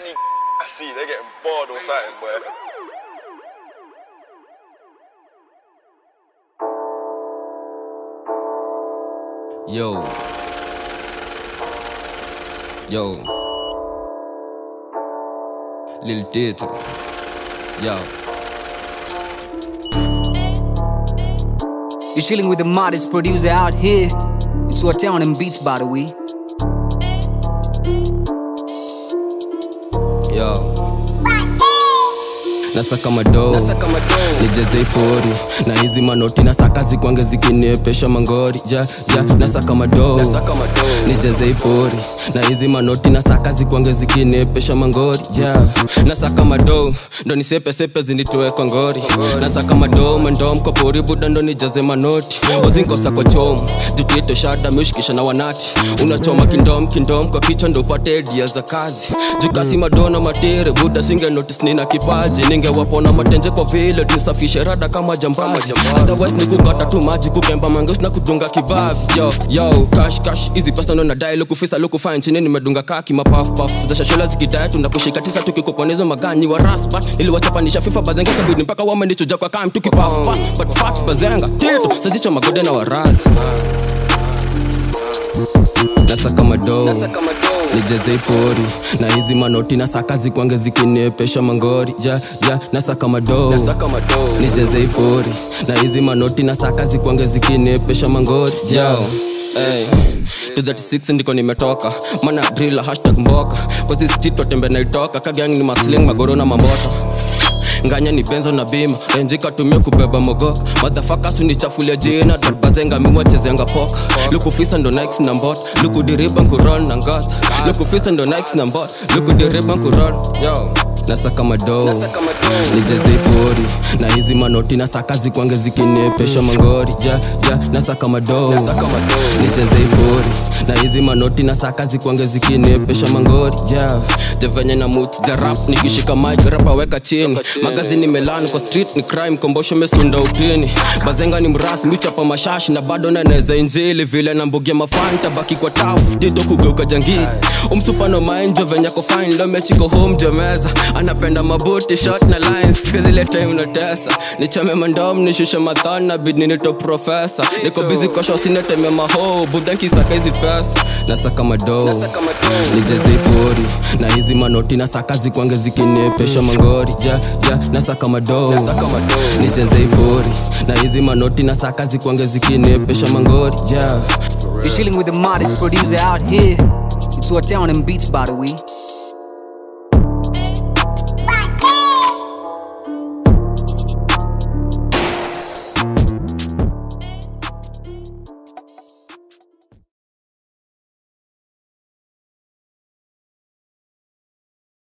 man, these I see they getting bored or something, boy. Yo. Yo. Lil Tito. Yo. You're chilling with the modest producer out here. It's what town and beats, by the way. Yo. Nasaka madoo nijaze ipori na hizi manoti nasaka zikwange zikiniepesha mangori ja ja nasaka madoo nijaze ipori na hizi manoti nasaka zikwange zikiniepesha mangori ja nasaka madoo ndo nisepesepe zinitoe kwa ngori nasaka madoo mendo mkopori buda ndo nijaze manoti ozinkosa kwa chomu jutieto shada meushikisha na wanati unachoma kindom kindom kwa kichwa ndo upate edia za kazi jukasi madona matere buda singe notice nina kipaji ningewapona matenje kwa vile tunisafishe rada kama jambazi otherwise ni kukata tu maji kukemba mangeus na kudunga kibabi yo yo cash cash hizi pesa ndo nadai lukufisa lukufanya chini nimedunga kaki mapaf paf za shashola zikidai tunakushika tisa tukikuponezo magani wa raspa ili wachapanisha fifa bazenga kabidi mpaka wamenichuja kwa kam tukipaf paf but fat bazenga tito sazicho magode na warazi nasaka madoo nijaze ipori na hizi manoti nasaka zikwange zikiniepesha mangori ja ja nasaka madoo nijaze ipori na hizi manoti nasaka zikwange zikiniepesha mangori ja Hey. 236 ndiko nimetoka mana drill hashtag mboka kwa hizi street watembe naitoka kagang ni masling magoro na mamboto nganya ni benzo na bima renji katumia kubeba mogoka madhafakas unichafulia jina darbazenga miwachezenga poka lukufisa ndo nikes na mbot lukudiriba nkurol na ngot lukufisa ndo nikes na mbot lukudiriba nkurol yo nasaka madoo nijaze pori na hizi manoti nasaka zikwange zikiniepesha mangori ja ja nasaka madoo nijaze pori na hizi manoti nasaka zikwange zikiniepesha mangori ja javenye na mut ja rap nikishika mic rapa weka chini magazini melani kwa street ni crime kombosho mesunda upini bazenga ni mras michapa mashashi na bado naneza injili vile na mbugia mafani tabaki kwa taf tito kugeuka jangili umsupano mainjo venye ko fine ndo mechiko home jomeza anapenda mabuti shot na lines zile time na tesa nichome mandom nishushe mathon na bid ninito profesa niko busy kosho sineteme maho budanki saka hizi pesa nasaka madoo nijaze pori na hizi manoti nasaka zikwange zikiniepesha mangori ja ja nasaka madoo nijaze pori na hizi manoti nasaka zikwange zikiniepesha mangori ja You're chilling with the modest producer out here. It's what town and beats, by the way.